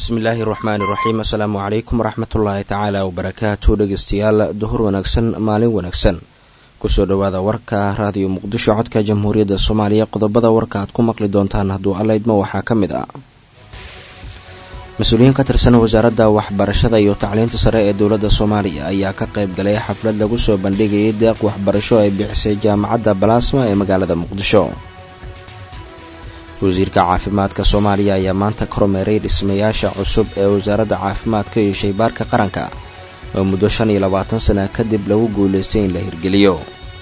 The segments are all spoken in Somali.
bismillaahi raxmaani raxiim assalaamu calaykum waraxmatullaahi tacaala wabarakaatu dhegeystayaal duhur wanaagsan maalin wanaagsan kusoo dhowaada warka raadiyo muqdisho codka jamhuuriyadda soomaaliya qodobada warka aad ku maqli doontaan hadduu allaydma waxaa ka mid ah mas-uuliyiin ka tirsan wasaaradda waxbarashada iyo tacliinta sare ee dowladda soomaaliya ayaa ka qayb galay xaflad lagu soo bandhigayay deeq waxbarasho ay bixisay jaamacadda balaasma ee magaalada muqdisho wasiirka caafimaadka soomaaliya ayaa maanta kormeeray dhismayaasha cusub ee wasaaradda caafimaadka iyo shaybaarka qaranka oo muddo shan iyo labaatan sana kadib lagu guulaystay in la hirgeliyo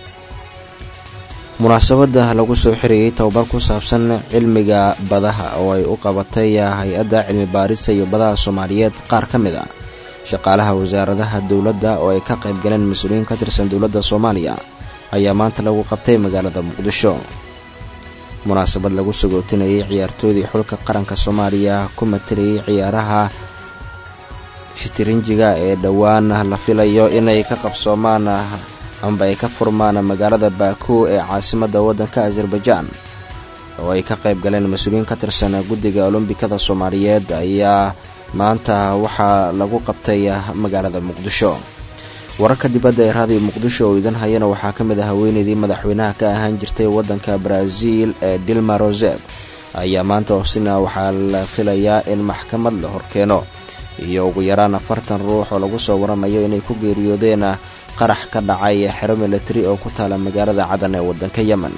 munaasabada lagu soo xirayay tababar ku saabsan cilmiga badaha oo ay u qabatay hay-adda cilmi baarista iyo badaha soomaaliyeed qaar ka mid a shaqaalaha wasaaradaha dowladda oo ay ka qayb galeen mas-uuliyiin ka tirsan dowladda soomaaliya ayaa maanta lagu qabtay magaalada muqdisho munaasabad lagu sagootinayay ciyaartoodii xulka qaranka soomaaliya ku matalayay ciyaaraha shitirinjiga ee dhowaan la filayo inay ka qabsoomaan amba ay ka furmaan magaalada baku ee caasimadda waddanka azerbaijaan oo ay ka qayb galeen mas-uuliyiin ka tirsan guddiga olombikada soomaaliyeed ayaa maanta waxaa lagu qabtay magaalada muqdisho wararka dibadda ee raadiyo muqdisho oo idan hayana waxaa ka mid ah haweeneydii madaxweynaha ka ahaan jirtay waddanka brazil ee dilma roseb ayaa maanta hosina waxaa la filayaa in maxkamad la horkeeno iyo ugu yaraan afartan ruux oo lagu soo waramayo inay ku geeriyoodeen qarax ka dhacay xero milatari oo ku taala magaalada cadan ee waddanka yemen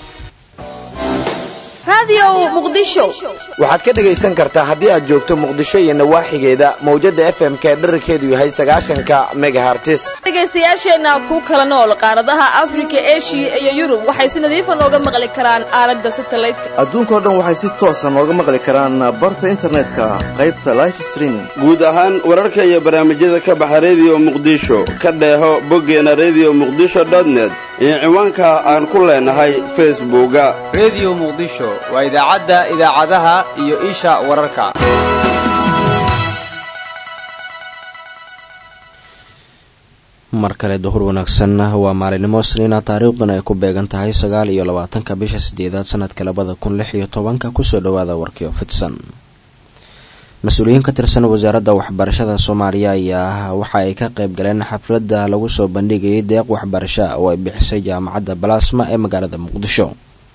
waxaad ka dhegaysan kartaa haddii aad joogto muqdisho iyo nawaaxigeeda mawjadda f m k dherarkeedu yahay sagaashanka megahartis dhegaystayaasheenna ku kala nool qaaradaha afrika eshiya iyo yurub waxay si nadiifa nooga maqli karaan aalada satalaydka adduunkao dhan waxay si toosa nooga maqli karaan barta internetka qaybta life streaming guud ahaan wararka iyo barnaamijyada ka baxa rediyo muqdisho ka dheeho boggeena rediyo muqdisho dotnet iyo ciwaanka aan ku leenahay facebooka rediyo muqdisho waa idaacadda idaacadaha iyo isha wararka mar kale duhur wanaagsan waa maalinimo isniina taariikhdan ay ku beegan tahay sagaal iyo labaatanka bisha sideedaad sanadka labada kun lix iyo tobanka kusoo dhowaada warkii oo fidsan mas-uuliyiin ka tirsan wasaaradda waxbarashada soomaaliya ayaa waxa ay ka qayb galeen xafladda lagu soo bandhigayay deeq waxbarasho oo ay bixisay jaamacadda balaasma ee magaalada muqdisho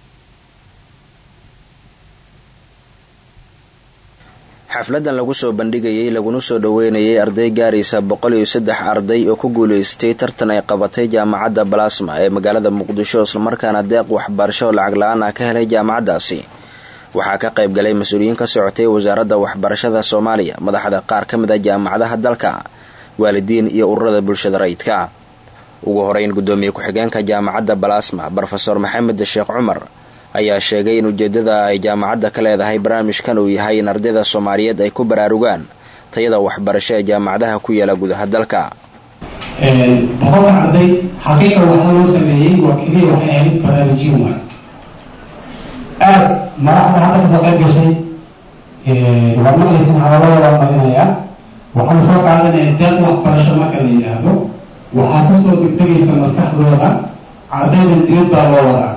xafladan lagu soo bandhigayay laguna soo dhoweynayay arday gaaraysa boqol iyo saddex arday oo ku guulaystay tartan ay qabatay jaamacadda balaasma ee magaalada muqdisho islamarkaana deeq waxbarasho oo lacag la-aan ah ka helay jaamacaddaasi waxaa ka qayb galay mas-uuliyiin ka socotay wasaaradda waxbarashada soomaaliya madaxda qaar ka mid a jaamacadaha dalka waalidiin iyo ururada bulshada rayidka ugu horeyn guddoomiye ku-xigeenka jaamacadda balaasma brofeor maxamed sheekh cumar ayaa sheegay in ujeedada ay jaamacadda ka leedahay barnaamijkan uu yahay in ardayda soomaaliyeed ay ku baraarugaan tayada waxbarasho ee jaamacadaha ku yaala gudaha dalka boqolka arday xaqiiqa waxaa loo sameeyey waa keliya waxay ahayd baraarujin waay aada madaxda hadda kasoo qayb gashay waa maqlaysan hadalladooda marinayaa waxaan soo qaadanaya deeq waxbarasho marka la yidhaahdo waxaa kusoo degdegaysa maskaxdooda ardaydan dibad baa loo wadaa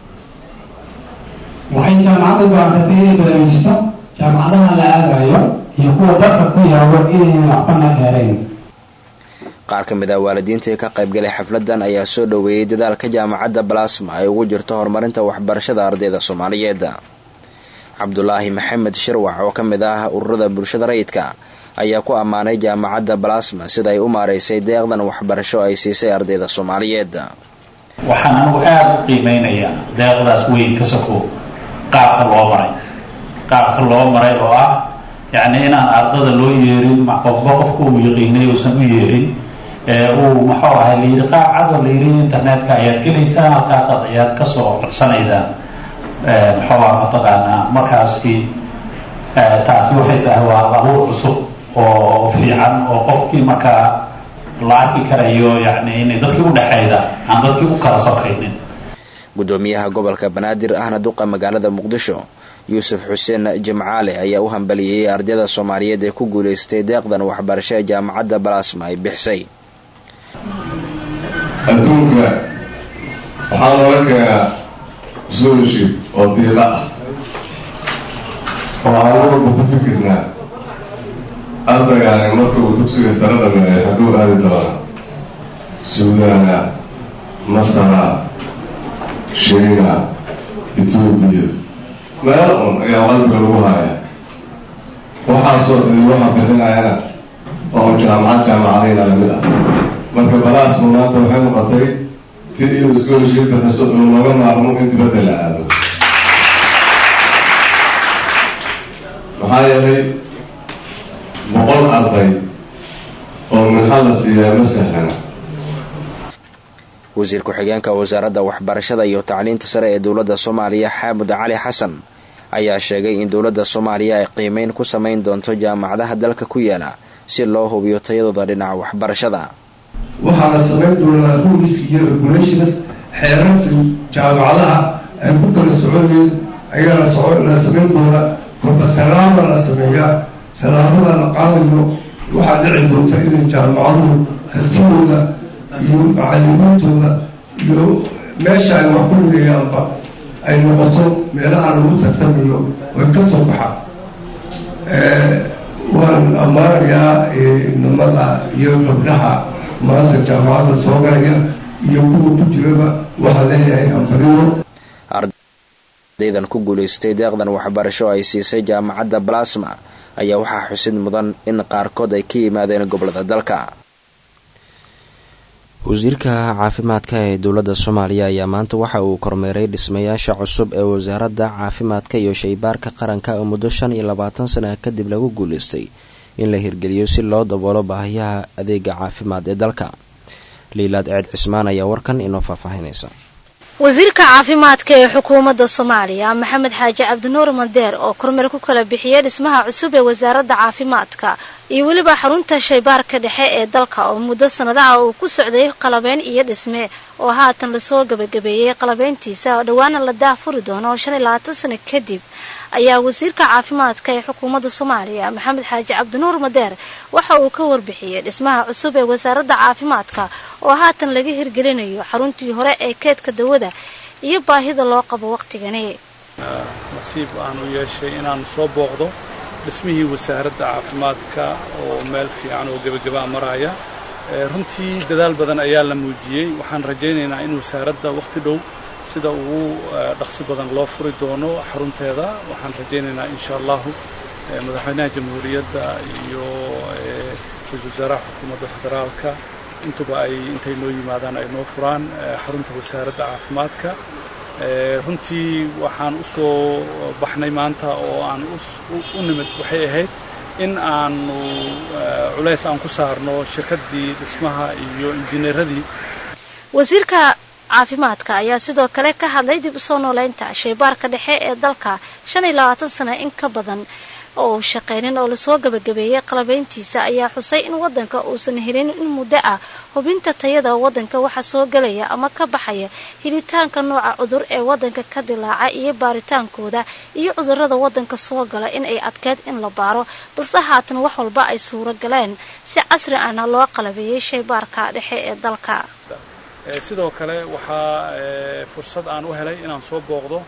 waxay jaamacadda go-aansatay inay baraarujiso jaamacadaha la aadayo iyo kuwa dalka ku yaabo inayna waxbana dheerayn qaar ka mid ah waalidiintii ka qayb galay xafladan ayaa soo dhoweeyey dadaalka jaamacadda balaasma ay ugu jirto horumarinta waxbarashada ardayda soomaaliyeed cabdulaahi maxamed shirwax oo ka mid ah ururada bulshada rayidka ayaa ku ammaanay jaamacadda balaasma sida ay u maaraysay deeqdan waxbarasho ay siisay ardayda soomaaliyeed waxaan anugu aada u qiimeynayaa deeqdaas weyn ka sokow qaabka loo maray qaabka loo maray oo ah yacni inaan ardada loo yeerin qofba qofka uu yaqiinay uusan u yeerin uu muxuu ahay layidhi qaab cadoo layidhi internetka ayaad gelaysaa halkaasaad ayaad kasoo codsanaydaan muxuu ah mataqaanaa markaasi taasi waxay tahay waa abuur cusub oo fiican oo qofkii markaa la arki karayo yani inay dadkii udhexayda aan dadkii u kala sokaynin guddoomiyaha gobolka banaadir ahna duqa magaalada muqdisho yuusuf xuseen jimcaale ayaa u hambaliyeyey ardayda soomaaliyeed ee ku guulaystay deeqdan waxbarasho ee jaamacadda balaasma ay bixisay adduunka waxaa looga keenaa scholarship oo diiqa ah oo aan walba ku fikirnaa ardaygaani marka uu dugsiga sare dhameeyo xagguu aadi doonaa suudaana masara shiina etoobiya meel un ayaa qalbiga lagu haaya waxaasoo idin waxa bixinayana oo jaamacad jaamacadayna lamid ah marka balaasma maanta waxay noqotay tii iyadu scholarship bixiso inuu laga maarmo in dibadda la aado maxaa yeelay boqol arday oo minxa la siiyaa ma sahlana wasiir ku-xigeenka wasaaradda waxbarashada iyo tacliinta sare ee dowladda soomaaliya xaamud cali xasan ayaa sheegay in dowladda soomaaliya ay qiimeyn ku samayn doonto jaamacadaha dalka ku yaala si loo hubiyo tayadooda dhinaca waxbarashada waxaa la samayn doonaa rules iyo regulations xeerarka jaamacadaha ay ku kala soconayeen ayaa la samayn doonaa kolba salaama la sameeyaa salaamada la qaadayo waxaa dhici doonta inay jaamacaduhu hasidooda iyo macalimiintooda iyo meesha ay wax ku dhigayaanba ay noqoto meelaha lagu tartamayo way ka soo baxaan waan ammaanayaa namada iyo gabdhaha maanta jaamacadda soo galaya iyo kuwa ku jiraba waxaa leeyahay ambariyo ardaydan ku guulaystay deeqdan waxbarasho ay siisay jaamacadda balasma ayaa waxaa xusid mudan in qaarkood ay ka yimaadeen gobolada dalka wasiirka caafimaadka ee dowladda soomaaliya ayaa maanta waxa uu kormeeray dhismayaasha cusub ee wasaaradda caafimaadka iyo shaybaarka qaranka oo muddo shan iyo labaatan sana kadib lagu guulaystay in la hirgeliyo si loo daboolo baahiyaha adeega caafimaad ee dalka liilaad ceed cismaan ayaa warkan inoo faahfaahinaysa wasiirka caafimaadka ee xukuumadda soomaaliya maxamed xaaji cabdinuur mandeer oo kormeer ku kala bixiyay dhismaha cusub ee wasaaradda caafimaadka iyo weliba xarunta shaybaarka dhexe ee dalka oo muddo sanadaha uu ku socday qalabeyn iyo dhisme oo haatan lasoo gabagabeeyey qalabeyntiisa oo dhowaana la daahfuri doono shan iyo labaatan sano kadib ayaa wasiirka caafimaadka ee xukuumadda soomaaliya maxamed xaaji cabdinuur madeer waxa uu ka warbixiyey dhismaha cusub ee wasaaradda caafimaadka oo haatan laga hirgelinayo xaruntii hore ee keedka dawada iyo baahida loo qabo waqtigani nasiib aan u yeeshay inaan soo booqdo dhismihii wasaaradda caafimaadka oo meel fiican oo gebagabaa maraya runtii dadaal badan ayaa la muujiyey waxaan rajaynaynaa in wasaaradda wakhti dhow sida ugu dhaqsi badan loo furi doono xarunteeda waxaan rajaynaynaa insha allahu madaxweynaha jamhuuriyadda iyo ra-isul wasaaraha xukuumadda federaalka intuba ay intay noo yimaadaan ay noo furaan xarunta wasaaradda caafimaadka runtii waxaan u soo baxnay maanta oo aan u nimid waxay ahayd in aanu culays aan ku saarno shirkaddii dhismaha iyo injineeradii wasiirka caafimaadka ayaa sidoo kale ka hadlay dib usoo nooleynta shaybaarka dhexe ee dalka shan iyo labaatan sano in ka badan oo uu shaqaynin oo lasoo gabagabeeyey qalabeyntiisa ayaa xusay in wadanka uusan helin in muddo ah hubinta tayada wadanka waxa soo gelaya ama ka baxaya helitaanka nooca cudur ee wadanka ka dilaaca iyo baaritaankooda iyo cudurada wadanka soo gala in ay adkeyd in la baaro balse haatan wax walba ay suuro galeen si casri ahna loo qalabeeyey shaybaarka dhexe ee dalka sidoo kale waxaa fursad aan u helay inaan soo booqdo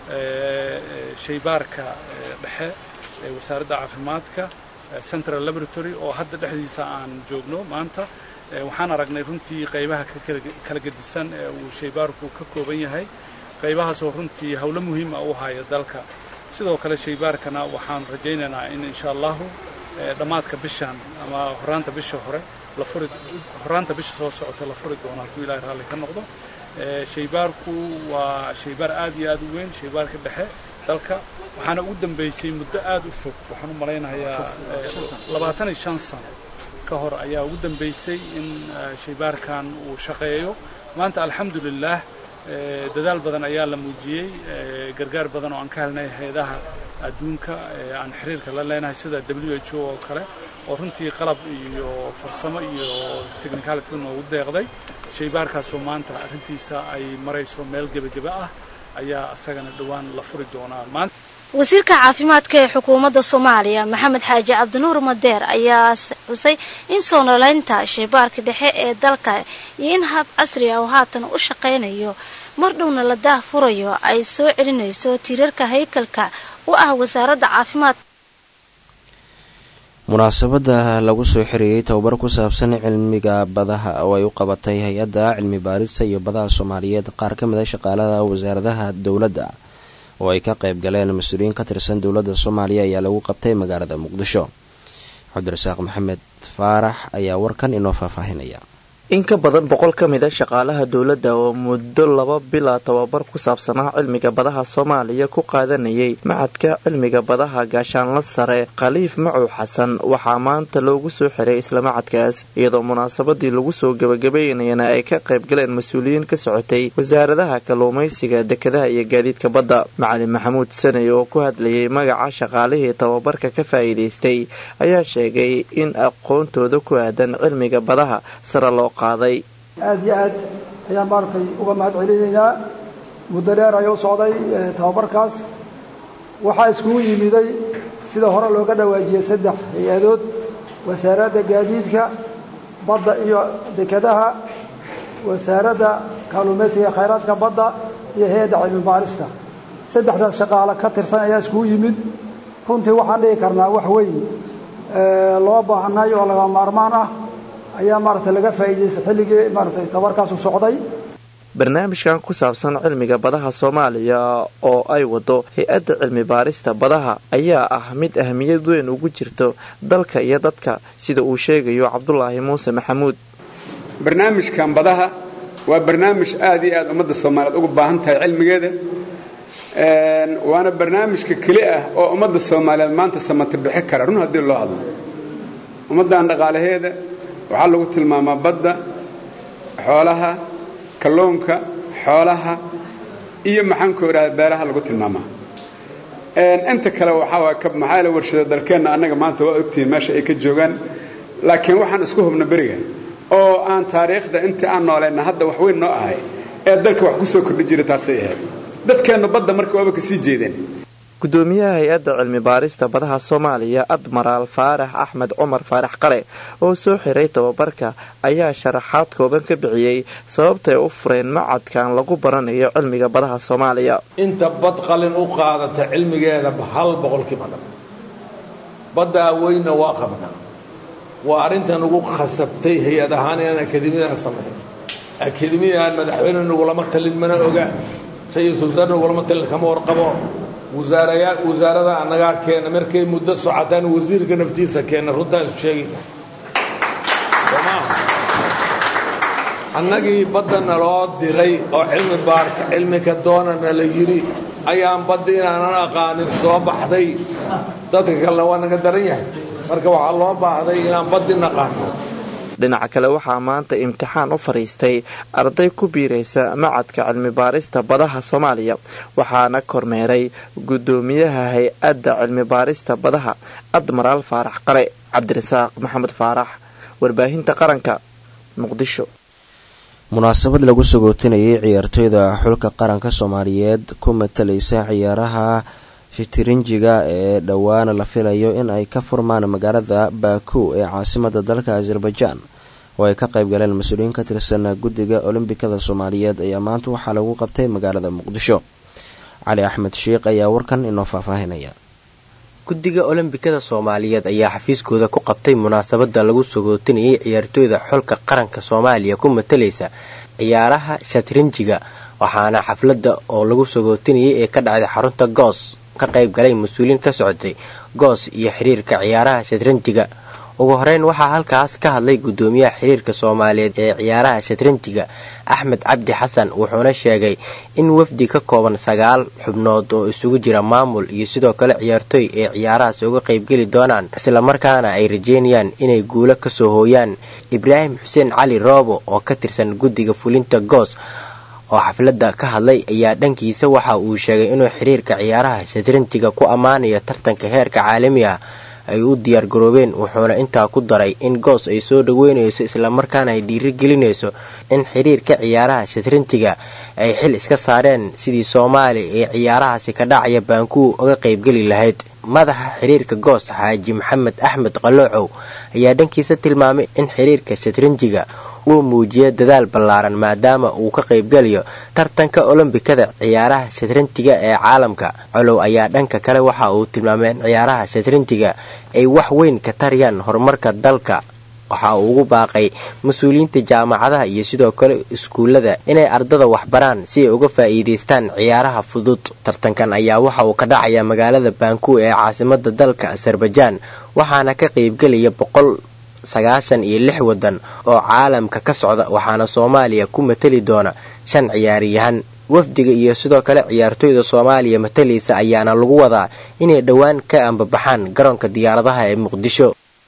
shaybaarka dhexe ee wasaaradda caafimaadka central laboratory oo hadda dhexdiisa aan joogno maanta waxaan aragnay runtii qaybaha kala gedisan ee uu shaybaarku ka kooban yahay qaybahaasoo runtii howlo muhiima u haya dalka sidoo kale shaybaarkana waxaan rajaynaynaa in insha allahu dhammaadka bishan ama horaanta bisha hore horaanta bisha soo socota la furi doono hadduu ilahay raalli ka noqdo shaybaarku waa shaybaar aad iyo aad u weyn shaybaarka dhexe dalka waxaana ugu dambaysay muddo aad u fog waxaan u malaynayaa labaatan iyo shan sano ka hor ayaa ugu dambaysay in shaybaarkan uu shaqeeyo maanta alxamdulilah dadaal badan ayaa la muujiyey gargaar badan oo aan ka helnay hay-adaha adduunka aan xiriirka la leenahay sida w h o oo kale oo runtii qalab iyo farsamo iyo technicality noogu deeqday shaybaarkaasoo maanta arrintiisa ay marayso meel gebageba ah ayaa isagana dhowaan la furi doonaa maanta wasiirka caafimaadka ee xukuumadda soomaaliya maxamed xaaji cabdinuur madeer ayaa xusay in soo noolaynta shaybaarka dhexe ee dalka iyo in hab casri ah oo haatan u shaqaynayo mar dhowna la daah furayo ay soo celinayso tiirarka haykalka u ah wasaaradda caafimaad munaasabadda lagu soo xiriyey tababar ku saabsan cilmiga badaha oo ay u qabatay hay-adda cilmi baarista iyo badaha soomaaliyeed qaar ka mid a shaqaalada wasaaradaha dowladda oo ay ka qayb galeen mas-uuliyiin ka tirsan dowladda soomaaliya ayaa lagu qabtay magaalada muqdisho cabdirasaaq maxamed faarax ayaa warkan inoo faahfaahinaya in ka badan boqol ka mid a shaqaalaha dowladda oo muddo laba bila tababar ku saabsanaa cilmiga badaha soomaaliya ku qaadanayay macadka cilmiga badaha gaashaanla sare khaliif macow xasan waxaa maanta loogu soo xiray isla macadkaas iyadoo munaasabadii lagu soo gebagabeynayana ay ka qayb galeen mas-uuliyiin ka socotay wasaaradaha kalluumaysiga dekedaha iyo gaadiidka badda macalin maxamuud saney oo ku hadlayay magaca shaqaalihii tababarka ka faa'iidaystay ayaa sheegay in aqoontooda ku aadan cilmiga badaha sare loo aad iyo aad ayaan maaragtay uga mahad celinaynaa muddo dheer ayuu socday tababarkaas waxaa iskugu yimiday sida hore looga dhawaajiyey saddex hay-adood wasaaradda gaadiidka badda iyo dekedaha wasaaradda kaaluumaysiga ee khayraadka badda iyo hay-adda cilmi baarista saddexdaas shaqaale ka tirsan ayaa iskugu yimid runtii waxaan dhigi karnaa wax weyn loo baahanay oo laga maarmaan ah ayaa maaragtay laga faa'iidaysta xilligii maaragtay tabarkaasu socday barnaamijkan ku saabsan cilmiga badaha soomaaliya oo ay wado hay-adda cilmi baarista badaha ayaa ah mid ahmiyad weyn ugu jirto dalka iyo dadka sida uu sheegayo cabdulaahi muuse maxamuud barnaamijkan badaha waa barnaamij aad iyo aad ummadda soomaaliyeed ugu baahan tahay cilmigeeda waana barnaamijka keli ah oo ummadda soomaaliyeed maanta samata bixi kara run haddii loo hadlo ummaddan dhaqaalaheeda waxaa lagu tilmaamaa badda xoolaha kalluunka xoolaha iyo maxaanku idhahda beeraha lagu tilmaamaa inta kale waxaa maxaa la warshada dalkeenna annaga maanta waa ogtihiin meesha ay ka joogaan laakiin waxaan isku hubna beriga oo aan taariikhda intii aan noolayna hadda wax weyn noo ahay ee dalka wax ku soo kordhi jira taasay ahayd dadkeennu badda marka waaba kasii jeedeen gudoomiyaha hay-adda cilmi baarista badaha soomaaliya admaraal faarax axmed cumar faarax qale oo soo xiray tababarka ayaa sharaxaad kooban ka bixiyey sababtay u fureen macadkan lagu baranayo cilmiga badaha soomaaliya inta bad qalin u qaadata cilmigeeda hal boqolkiiba dhan baddaa weynna waa qabnaa waa arrintan ugu khasabtay hay-ad ahaan inaan akademiyadan samayn akademiyadan madaxweyne nagulama talin mana oga ra-iisul wasaar nagulama talin kama warqabo wasaarayaa wasaarada annagaa keena markay muddo socotaan wasiirka naftiisa keena runtaan isu sheegayna annagii baddana loo diray oo cilmi baarka cilmika doonana la yidhi ayaan badda inaanan aqaanin soo baxday dadka kalena waa naga daran yahay marka waxaa loo baahday inaan baddi naqaano dhinaca kale waxaa maanta imtixaan u fadhiistay arday ku biiraysa macadka cilmi baarista badaha soomaaliya waxaana kormeeray gudoomiyaha hay-adda cilmi baarista badaha admaraal faarax qale cabdirasaaq maxamed faarax warbaahinta qaranka muqdisho munaasabad lagu sagootinayay ciyaartooyda xulka qaranka soomaaliyeed ku matalaysa ciyaaraha shitirinjiga ee dhowaana la filayo in ay ka furmaan magaalada baku ee caasimada dalka azerbaijan oo ay ka qayb galeen mas-uuliyiin ka tirsan guddiga olombikada soomaaliyeed ayaa maanta waxaa lagu qabtay magaalada muqdisho cali axmed sheikh ayaa warkan inoo faahfaahinaya guddiga olombikada soomaaliyeed ayaa xafiiskooda ku qabtay munaasabada lagu sagootinayay ciyaartooyda xulka qaranka soomaaliya ku matalaysa ciyaaraha shatrinjiga waxaana xafladda oo lagu sagootinayay ee ka dhacday xarunta goos ka qayb galay mas-uuliyiin ka socotay goos iyo xiriirka ciyaaraha shatranjiga ugu horeyn waxaa halkaas ka hadlay gudoomiyaha xiriirka soomaaliyeed ee ciyaaraha shatranjiga axmed cabdi xasan wuxuuna sheegay in wafdi ka kooban sagaal xubnood oo isugu jira maamul iyo sidoo kale ciyaartooy ee ciyaarahaasi uga qaybgeli doonaan islamarkaana ay rajeynayaan inay guulo kasoo hooyaan ibraahim xuseen cali roobo oo ka tirsan guddiga fulinta goos oo xafladda ka hadlay ayaa dhankiisa waxa uu sheegay inuu xiriirka ciyaaraha shatranjiga ku ammaanayo tartanka heerka caalami ah ay u diyaar garoobeen wuxuuna intaa ku daray in goos ay soo dhaweynayso islamarkaana ay dhiiri gelinayso in xiriirka ciyaaraha shatranjiga ay xil iska saareen sidii soomaaliya ee ciyaarahaasi ka dhacaya baankuw uga qaybgeli lahayd madaxa xiriirka goos xaaji maxamed axmed qaloocow ayaa dhankiisa tilmaamay in xiriirka shatranjiga uu muujiya dadaal ballaaran maadaama uu ka qaybgalayo tartanka olombikada ciyaaraha shatrantiga ee caalamka colow ayaa dhanka kale waxa uu tilmaamay in ciyaaraha shatrantiga ay wax weyn ka tariyaan horumarka dalka waxa uu ugu baaqay mas-uuliyiinta jaamacadaha iyo sidoo kale iskuullada inay ardada waxbaraan si ay uga faa'iidaystaan ciyaaraha fudud tartankan ayaa waxa uu ka dhacaya magaalada baanku ee caasimada dalka azerbajaan waxaana ka qaybgelaya boqol sagaashan iyo lix wadan oo caalamka ka socda waxaana soomaaliya ku matali doona shan ciyaaryahan wafdiga iyo sidoo kale ciyaartoyda soomaaliya matalaysa ayaana lagu wadaa inay dhowaan ka ambabaxaan garoonka diyaaradaha ee muqdisho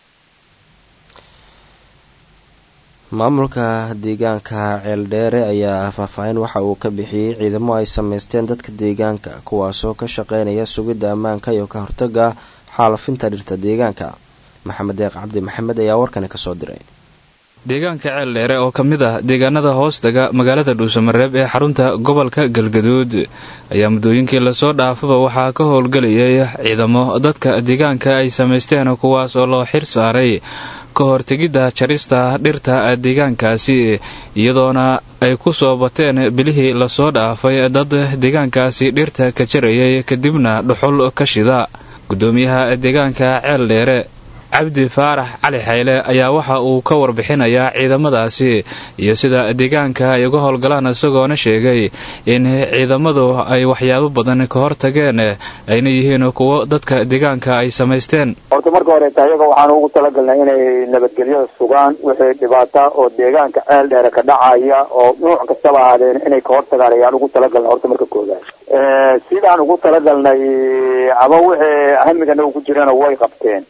maamulka deegaanka ceeldheere ayaa faahfaahin waxa uu ka bixiyey ciidamo ay sameysteen dadka deegaanka kuwaasoo ka shaqeynaya sugidda ammaanka iyo ka hortaga xaalafinta dhirta deegaanka maxamed deeq cabdi maxamed ayaa warkani kasoo diray deegaanka ceeldheere oo ka mid ah deegaanada hoostaga magaalada dhuusamareeb ee xarunta gobolka galgaduud ayaa muddooyinkii lasoo dhaafaba waxaa ka howlgelayay ciidamo dadka deegaanka ay samaysteen kuwaas oo loo xir saaray ka hortegidda jarista dhirta deegaankaasi iyadoona ay ku soo bateen bilihii lasoo dhaafay dad deegaankaasi dhirta ka jarayay kadibna dhuxul ka shida guddoomiyaha deegaanka ceeldheere cabdi faarax cali xayle ayaa waxa uu ka warbixinayaa ciidamadaasi iyo sida deegaanka ay uga howlgalaan isagoona sheegay in ciidamadu ay waxyaabo badan ka hortageen ayna yihiin kuwo dadka deegaanka ay samaysteen horta marka horeeta iyaga waxaan ugu talagalnay inay nabadgelyada sugaan wixii dhibaata oo deegaanka ceel dheere ka dhacaya oo nuuc kastaba ahaadeen inay ka hortagaan ayaan ugu talagalnay horta marka koodaad sidaan ugu talagalnay ama wixii hamigana ugu jirana way qabteen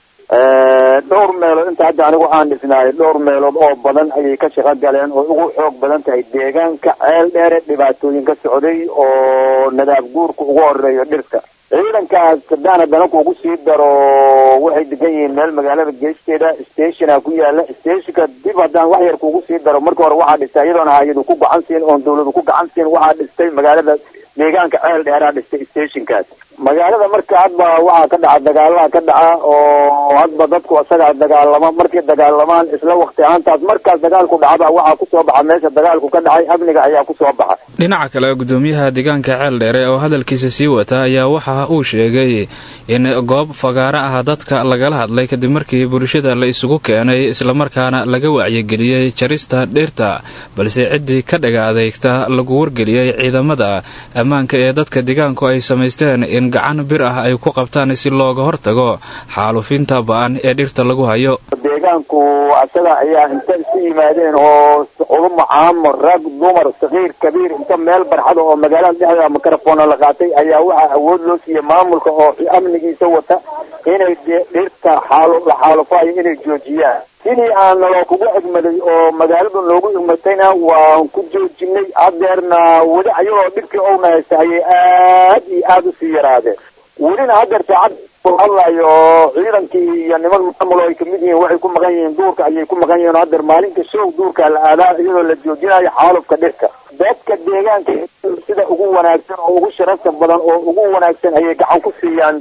dhowr meelood inta hadda anigu aan dhisnaay dhowr meelood oo badan ayay ka shaqo galeen oo ugu xoog badan tahay deegaanka ceel dheere dhibaatooyin ka socday oo nadaab guurka ugu horeeyo dhirta ciidankaas haddaan haddana kuugu sii daro waxay degan yihiin meel magaalada geesteeda stationa ku yaala stationka dib haddaan wax yar kuugu sii daro marka hore waxaa dhistay iyadoona hay-adu ku gacan siin oon dawladu ku gacan siin waxaa dhistay magaalada deegaanka ceel dheeraa dhistay stationkaas magaalada marka hadba waxaa ka dhaca dagaalaha ka dhaca oo hadba dadku isagaa dagaalama markay dagaalamaan isla wakti ahaantaas markaas dagaalku dhacba waxaa kusoo baxa meesha dagaalku ka dhacay amniga ayaa kusoo baxa dhinaca kale gudoomiyaha deegaanka ceel dheere oo hadalkiisa sii wata ayaa waxa uu sheegay in goob fagaaro ah dadka lagala hadlay kadib markii bulshada la isugu keenay islamarkaana laga wacyigeliyey jarista dhirta balse ciddii ka dhaga adeegta lagu wargeliyey ciidamada ammaanka ee dadka deegaanku ay samaysteen in gacan bir ah ay ku qabtaan si looga hortago xaalufinta ba-an ee dhirta lagu hayo deegaanku asaga ayaa inta isu yimaadeen oo culuma caamo rag dumar sakiir kabiir inta meel barxada oo magaalada dhexdeeda mikrofona la qaatay ayaa waxaa awood loo siiyey maamulka oo amnigiisa wata inay dhirta xaalo la xaalufayo inay joojiyaan sidii aan naloo kugu egmaday oo magaalada noogu egmatayna waan ku joojinay hadeerna weli ayagoo dhibkii owna haysta ayay aad iyo aada usii yaraadeen welina hadeer saacad hadlayo ciidankii iyo niman maamul ay kamid yihiin waxay ku maqan yihiin duurka ayay ku maqan yihiin hadeer maalinka show duurka la aadaa iyadoo la joojinayo xaalufka dhirka dadka deegaanka sida ugu wanaagsan oo ugu sharafta badan oo ugu wanaagsan ayay gacan ku siiyaan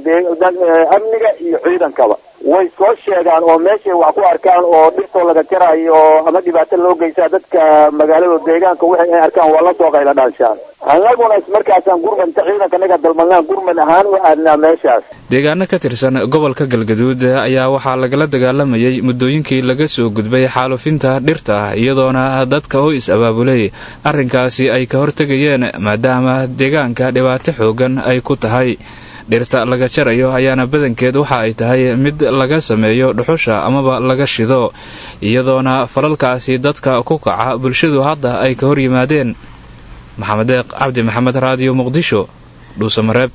amniga iyo ciidankaba way soo sheegaan oo meeshay wax ku arkaan oo dhirtoo laga jarayo ama dhibaato loo geysaa dadka magaalada deegaanka wixii ay arkaan waa la soo qayla dhaanshaan annaguna markaasaan gurmanta ciidanka naga dalmadnaan gurmad ahaan u aadnaa meeshaas deegaano ka tirsan gobolka galgaduud ayaa waxaa lagala dagaalamayay muddooyinkii laga soo gudbay xaalufinta dhirta iyadoona dadka oo is-abaabulay arrinkaasi ay ka hortegayeen maadaama deegaanka dhibaato xoogan ay ku tahay dhirta laga jarayo ayaana badankeed waxa ay tahay mid laga sameeyo dhuxusha amaba laga shido iyadoona falalkaasi dadka ku kaca bulshadu hadda ay ka hor yimaadeen maxamed deeq cabdi maxamed raadiyo muqdisho dhuusamareeb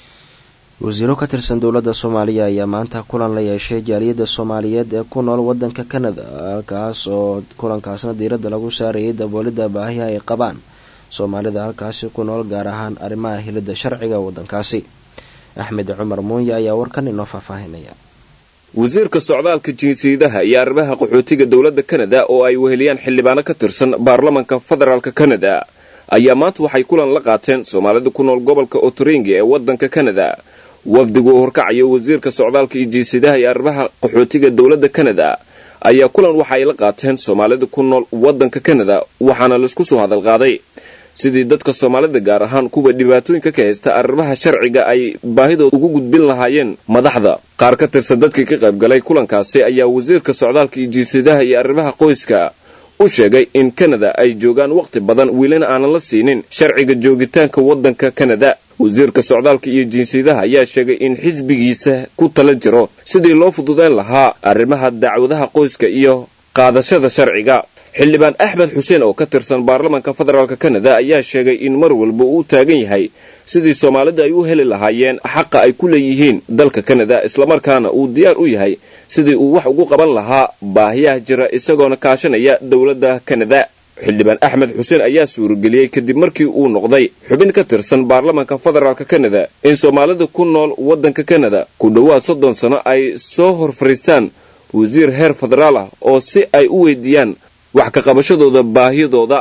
wasiiro ka tirsan dowladda soomaaliya ayaa maanta kulan la yeeshay jaaliyadda soomaaliyeed ee ku nool wadanka kanada halkaas oo kulankaasna diiradda lagu saarayay daboolidda baahiha ay qabaan soomaalida halkaasi ku nool gaar ahaan arrimaha hilidda sharciga wadankaasi axmed cumar muunya ayaa warkan inoo faahfaahinaya wasiirka socdaalka jinsiyadaha iyo arrimaha qaxootiga dowladda kanada oo ay weheliyaan xildhibaano ka tirsan baarlamanka federaalk kanada ayaa maanta waxay kulan la qaateen soomaalida ku nool gobolka otoringi ee wadanka kanada wafdigu horkacayo wasiirka socdaalka iyo jinsiyadaha iyo arrimaha qaxootiga dowladda kanada ayaa kulan waxa ay la qaateen soomaalida ku nool waddanka kanada waxaana laisku soo hadalqaaday sidii dadka soomaalida gaar ahaan kuwa dhibaatooyinka ka haysta arrimaha sharciga ay baahidooda ugu gudbin lahaayeen madaxda qaar ka tirsan dadkii ka qaybgalay kulankaasi ayaa wasiirka socdaalka iyo jinsiyadaha iyo arrimaha qoyska u sheegay in kanada ay joogaan wakhti badan wiilana aanan la siinin sharciga joogitaanka waddanka kanada wasiirka socdaalka iyo jinsiyadaha ayaa sheegay in xisbigiisa ku tala jiro sidii loo fududeyn lahaa arrimaha dacwadaha qoyska iyo qaadashada sharciga xildhibaan axmed xuseen oo ka tirsan baarlamaanka federaalk kanada ayaa sheegay in mar walba uu taagan yahay sidii soomaalida ay u heli lahaayeen xaqa ay ku leeyihiin dalka kanada islamarkaana uu diyaar u yahay sidii uu wax ugu qaban lahaa baahiyaha jira isagoona kaashanaya dowladda kanada xildhibaan axmed xuseen ayaa suurageliyey kadib markii uu noqday xubin ka tirsan baarlamaanka federaalk kanada in soomaalida ku nool waddanka kanada ku dhowaad soddon sano ay soo hor fariistaan wasiir heer federaal ah oo si ay u weydiiyaan wax ka qabashadooda baahiyadooda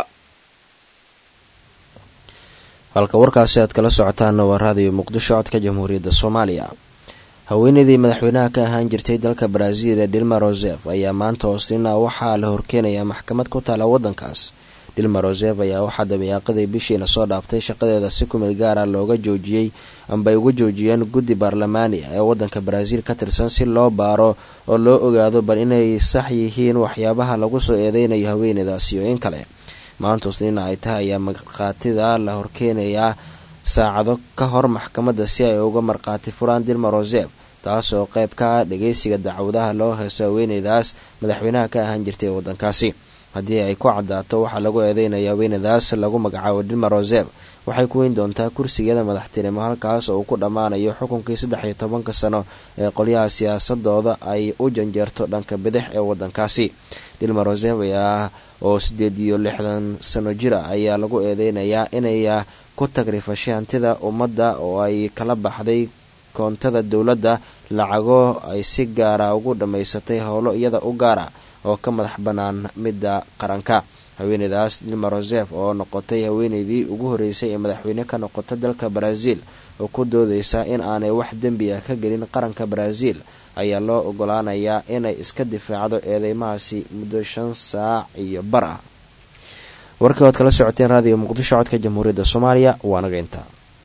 halka warkaasi aad kala socotaanna waa raadiyo muqdisho codka jamhuuriyadda soomaaliya haweeneydii madaxweynaha ka ahaan jirtay dalka baraaziil ee dilma rosef ayaa maanta hoosnina waxaa la horkeenayaa maxkamad ku taala waddankaas dilma rosef ayaa waxaa dabiyaaqadii bishiina soo dhaaftay shaqadeeda si kumil gaara looga joojiyey amba ay uga joojiyeen guddi baarlamaani ah ee waddanka baraaziil ka tirsan si loo baaro oo loo ogaado bal inay sax yihiin waxyaabaha lagu soo eedeynayo haweeneydaasi oo in kale maanta hoosnina ay tahay ayaa markhaatida la horkeenayaa saacado ka hor maxkamadda si ay uga markhaati furaan dilma rosef taas oo qayb ka ah dhageysiga dacwadaha loo heeso haweeneydaas madaxweynaha ka ahaan jirtay ee waddankaasi haddii ay ku cadaato waxaa lagu eedeynaya haweeneydaas lagu magacaabo dilma rosef waxay ku weyn doontaa kursigeeda madaxtinimo halkaas oo uu ku dhammaanayo xukunkii saddex iyo tobanka sano ee qolyaha siyaasadooda ay u janjeerto dhanka bidix ee waddankaasi dilma rosef ayaa oo sideed iyo lixdan sano jir ah ayaa lagu eedeynayaa inay ku tagrifashay hantida ummadda oo ay kala baxday koontada dowladda lacago ay si gaara ugu dhammaysatay howlo iyada u gaara oo ka madax bannaan midda qaranka haweeneydaas dilma rosef oo noqotay haweeneydii ugu horreysay ee madaxweyne ka noqota dalka baraaziil oo ku doodeysa in aanay wax dembi ah ka gelin qaranka baraaziil ayaa loo ogolaanayaa inay iska difaacdo eedeymahaasi muddo shan saac iyo bar ah warkii oad kala socoteen raadiyo muqdisho codka jamhuuriyadda soomaaliya waa naga intaa